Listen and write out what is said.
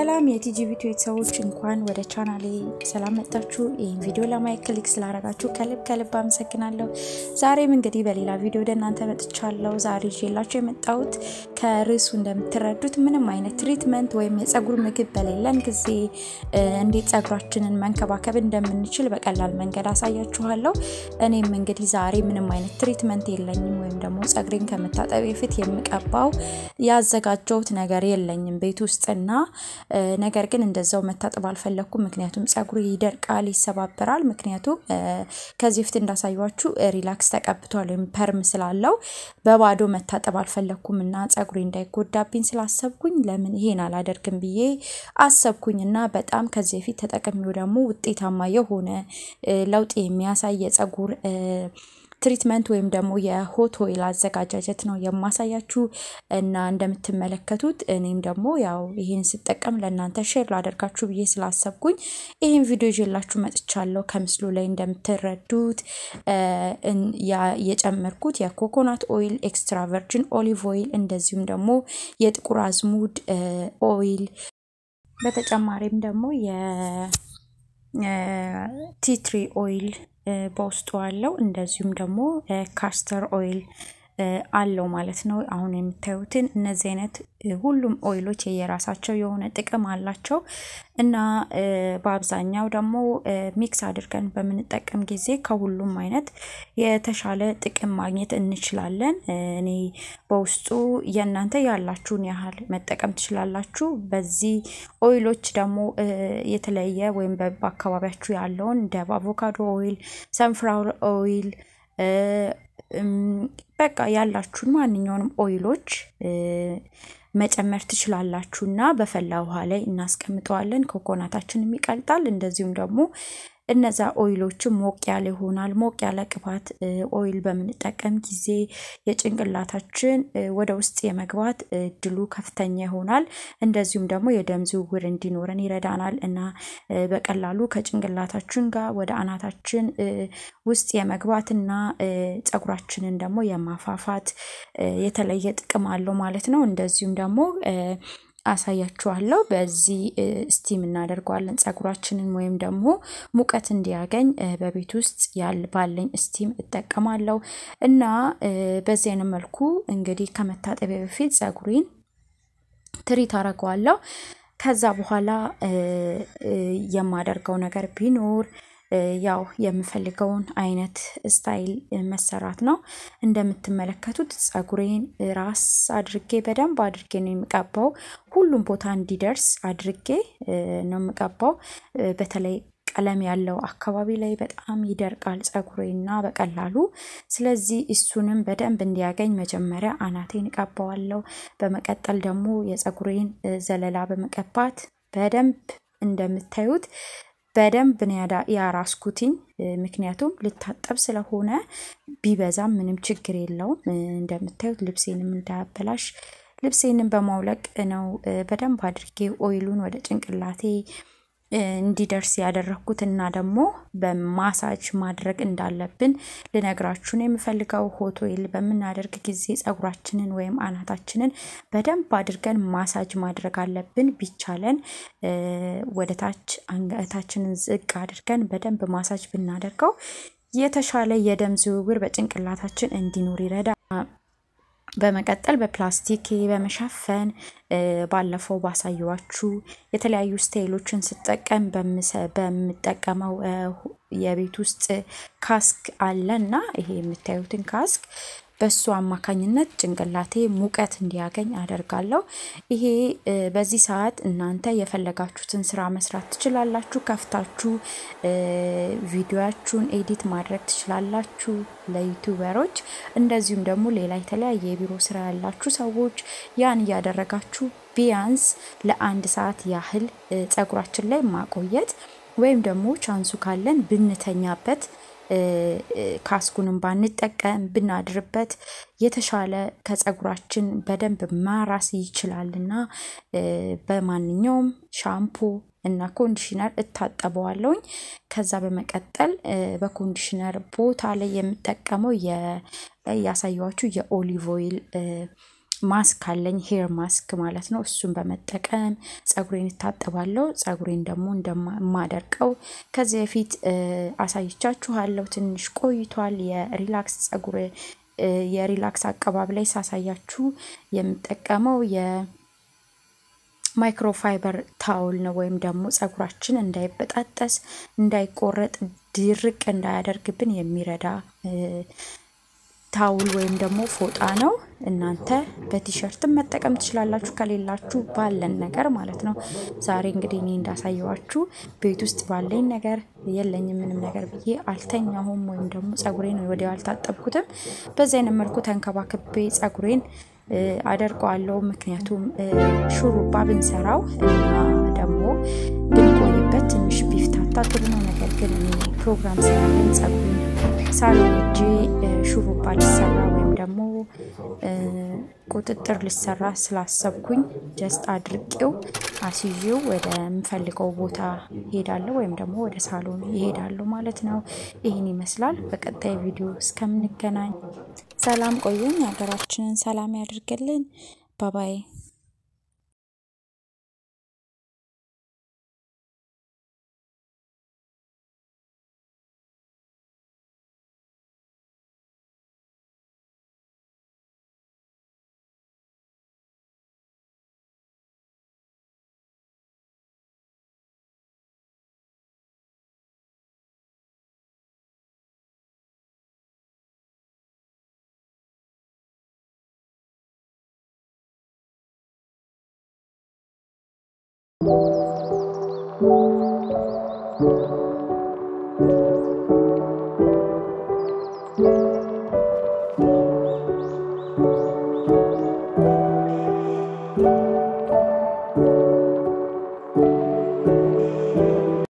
ሰላም የቲጂ ቪዲዮ ቤተሰቦች እንኳን ወደ ቻናሌ ሰላም መጣችሁ። ይህን ቪዲዮ ለማየት ክሊክ ስላደረጋችሁ ከልብ ከልብ አመሰግናለሁ። ዛሬም እንግዲህ በሌላ ቪዲዮ ወደ እናንተ መጥቻለሁ። ዛሬ ይዤላችሁ የመጣሁት ከርዕሱ እንደምትረዱት ምንም አይነት ትሪትመንት ወይም የጸጉር ምግብ በሌለን ጊዜ እንዴት ጸጉራችንን መንከባከብ እንደምንችል በቀላል መንገድ አሳያችኋለሁ። እኔም እንግዲህ ዛሬ ምንም አይነት ትሪትመንት የለኝም ወይም ደግሞ ጸጉሬን ከመታጠቢ በፊት የምቀባው ያዘጋጀሁት ነገር የለኝም ቤት ውስጥና ነገር ግን እንደዛው መታጠብ አልፈለግኩም። ምክንያቱም ጸጉሬ ይደርቃል፣ ይሰባበራል። ምክንያቱም ከዚህ በፊት እንዳሳያችሁ ሪላክስ ተቀብቷል ወይም ፐርም ስላለው በባዶ መታጠብ አልፈለግኩም እና ጸጉሬ እንዳይጎዳብኝ ስላሰብኩኝ ለምን ይሄን አላደርግም ብዬ አሰብኩኝ እና በጣም ከዚህ በፊት ተጠቅሜው ደግሞ ውጤታማ የሆነ ለውጥ የሚያሳይ የጸጉር ትሪትመንት ወይም ደግሞ የሆት ኦይል አዘጋጃጀት ነው የማሳያችሁ እና እንደምትመለከቱት እኔም ደግሞ ያው ይህን ስጠቀም ለእናንተ ሼር ላደርጋችሁ ብዬ ስላሰብኩኝ ይህን ቪዲዮ ይዤላችሁ መጥቻለሁ። ከምስሉ ላይ እንደምትረዱት የጨመርኩት የኮኮናት ኦይል፣ ኤክስትራ ቨርጅን ኦሊቭ ኦይል እንደዚሁም ደግሞ የጥቁር አዝሙድ ኦይል በተጨማሪም ደግሞ የቲትሪ ኦይል በውስጡ አለው። እንደዚሁም ደግሞ ካስተር ኦይል አለው ማለት ነው። አሁን የምታዩትን እነዚህ አይነት ሁሉም ኦይሎች የየራሳቸው የሆነ ጥቅም አላቸው እና በአብዛኛው ደግሞ ሚክስ አድርገን በምንጠቀም ጊዜ ከሁሉም አይነት የተሻለ ጥቅም ማግኘት እንችላለን። እኔ በውስጡ የእናንተ ያላችሁን ያህል መጠቀም ትችላላችሁ። በዚህ ኦይሎች ደግሞ የተለየ ወይም በአካባቢያችሁ ያለውን እንደ አቮካዶ ኦይል፣ ሰንፍራውር ኦይል በቃ ያላችሁን ማንኛውንም ኦይሎች መጨመር ትችላላችሁ እና በፈላ ውሃ ላይ እናስቀምጠዋለን። ኮኮናታችንም ይቀልጣል። እንደዚሁም ደግሞ እነዛ ኦይሎችም ሞቅ ያለ ይሆናል። ሞቅ ያለ ቅባት ኦይል በምንጠቀም ጊዜ የጭንቅላታችን ወደ ውስጥ የመግባት እድሉ ከፍተኛ ይሆናል። እንደዚሁም ደግሞ የደም ዝውውር እንዲኖረን ይረዳናል እና በቀላሉ ከጭንቅላታችን ጋር ወደ አናታችን ውስጥ የመግባት እና ጸጉራችንን ደግሞ የማፋፋት የተለየ ጥቅም አለው ማለት ነው። እንደዚሁም ደግሞ አሳያችኋለሁ። በዚህ ስቲም እናደርገዋለን ጸጉራችንን ወይም ደግሞ ሙቀት እንዲያገኝ በቤት ውስጥ ያል ባለኝ ስቲም እጠቀማለሁ እና በዚህ አይነት መልኩ እንግዲህ ከመታጠቢያ በፊት ጸጉሬን ትሪት አደርገዋለሁ። ከዛ በኋላ የማደርገው ነገር ቢኖር ያው የምፈልገውን አይነት ስታይል መሰራት ነው። እንደምትመለከቱት ጸጉሬን ራስ አድርጌ በደንብ አድርጌ ነው የምቀባው። ሁሉም ቦታ እንዲደርስ አድርጌ ነው የምቀባው። በተለይ ቀለም ያለው አካባቢ ላይ በጣም ይደርቃል ጸጉሬና በቀላሉ። ስለዚህ እሱንም በደንብ እንዲያገኝ መጀመሪያ አናቴን እቀባዋለሁ። በመቀጠል ደግሞ የጸጉሬን ዘለላ በመቀባት በደንብ እንደምታዩት በደንብ ነው ያራስኩትኝ። ምክንያቱም ልታጠብ ስለሆነ ቢበዛም ምንም ችግር የለውም። እንደምታዩት ልብሴንም እንዳያበላሽ ልብሴንም በማውለቅ ነው በደንብ አድርጌ ኦይሉን ወደ ጭንቅላቴ እንዲደርስ ያደረግኩት እና ደግሞ በማሳጅ ማድረግ እንዳለብን ልነግራችሁ ነው የምፈልገው። ሆት ኦይል በምናደርግ ጊዜ ጸጉራችንን ወይም አናታችንን በደንብ አድርገን ማሳጅ ማድረግ አለብን። ቢቻለን ወደ ታች አንገታችንን ዝቅ አድርገን በደንብ ማሳጅ ብናደርገው የተሻለ የደም ዝውውር በጭንቅላታችን እንዲኖር ይረዳል። በመቀጠል በፕላስቲክ በመሸፈን ባለፈው ባሳየዋችሁ የተለያዩ ስታይሎችን ስጠቀም በምጠቀመው የቤት ውስጥ ካስክ አለ እና ይሄ የምታዩትን ካስክ በሱ አማካኝነት ጭንቅላቴ ሙቀት እንዲያገኝ አደርጋለሁ። ይሄ በዚህ ሰዓት እናንተ የፈለጋችሁትን ስራ መስራት ትችላላችሁ። ከፍታችሁ ቪዲዮያችሁን ኤዲት ማድረግ ትችላላችሁ ለዩቱበሮች። እንደዚሁም ደግሞ ሌላ የተለያየ የቢሮ ስራ ያላችሁ ሰዎች ያን እያደረጋችሁ ቢያንስ ለአንድ ሰዓት ያህል ጸጉራችን ላይ ማቆየት ወይም ደግሞ ቻንሱ ካለን ብንተኛበት ካስኩንም ባንጠቀም ብናድርበት የተሻለ ከጸጉራችን በደንብ ማራስ ይችላልና በማንኛውም ሻምፖ እና ኮንዲሽነር እታጠበዋለሁኝ። ከዛ በመቀጠል በኮንዲሽነር ቦታ ላይ የምጠቀመው ያሳየዋችሁ የኦሊቭ ኦይል ማስክ አለኝ ሄር ማስክ ማለት ነው። እሱን በመጠቀም ጸጉሬን እታጠባለሁ። ጸጉሬን ደግሞ እንደማደርቀው ከዚህ በፊት አሳይቻችኋለሁ። ትንሽ ቆይቷል። የሪላክስ ጸጉር የሪላክስ አቀባብ ላይ ሳሳያችሁ የምጠቀመው የማይክሮፋይበር ታውል ነው። ወይም ደግሞ ጸጉራችን እንዳይበጣጠስ፣ እንዳይቆረጥ፣ ድርቅ እንዳያደርግብን የሚረዳ ታውል ወይም ደግሞ ፎጣ ነው። እናንተ በቲሸርትም መጠቀም ትችላላችሁ፣ ከሌላችሁ ባለን ነገር ማለት ነው። ዛሬ እንግዲህ እኔ እንዳሳየዋችሁ ቤት ውስጥ ባለኝ ነገር የለኝም ምንም ነገር ብዬ አልተኛሁም፣ ወይም ደግሞ ጸጉሬን ወዲያው አልታጠብኩትም። በዚህ አይነት መልኩ ተንከባክቤ ጸጉሬን አደርቀዋለሁ። ምክንያቱም ሹሩባ ብንሰራው እና ደግሞ ብንቆይበት ትንሽ ቢፍታታ ጥሩ ነው። ነገር ግን እኔ ፕሮግራም ስላለኝ ጸጉሬን ሳሎን ሄጄ ሹሩባ ሊሰራ ወይም ደግሞ ቁጥጥር ሊሰራ ስላሰብኩኝ ጀስት አድርቄው አስይዤው ወደምፈልገው ቦታ ሄዳለሁ ወይም ደግሞ ወደ ሳሎን ይሄዳለሁ ማለት ነው። ይህን ይመስላል። በቀጣይ ቪዲዮ እስከምንገናኝ ሰላም ቆዩኝ። ሀገራችንን ሰላም ያድርግልን። ባባይ Thank you.